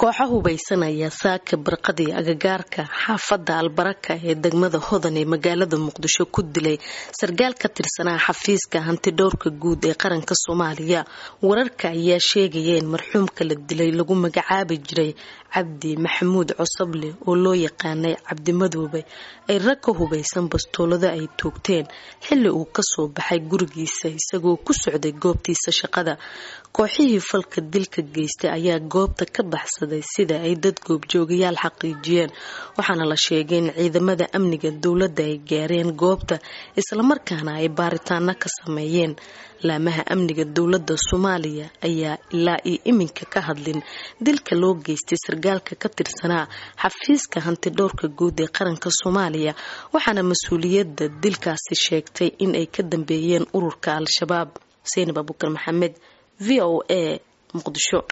kooxo hubaysanaya saaka barqadii agagaarka xaafadda albaraka ee degmada hodan ee magaalada muqdisho ku dilay sarkaal ka tirsanaa xafiiska hantidhowrka guud ee qaranka soomaaliya wararka ayaa sheegaya in marxuumka la dilay lagu magacaabi jiray cabdi maxamuud cosoble oo loo yaqaanay cabdimadoobe ay rag ka hubaysan bastoolada ay toogteen xilli uu kasoo baxay gurigiisa isagoo ku socday goobtiisa shaqada kooxihii falka dilka geystay ayaa goobta ka baxsaday sida ay dad goobjoogayaal xaqiijiyeen waxaana la sheegay in ciidamada amniga dowladda ay gaareen goobta islamarkaana ay baaritaano ka sameeyeen laamaha amniga dowladda soomaaliya ayaa ilaa iyo iminka ka hadlin dilka loo geystay sarkaalka ka tirsanaa xafiiska hantidhowrka guud ee qaranka soomaaliya waxaana mas-uuliyadda dilkaasi sheegtay in ay ka dambeeyeen ururka al-shabaab xuseen abubakar maxamed v o a muqdisho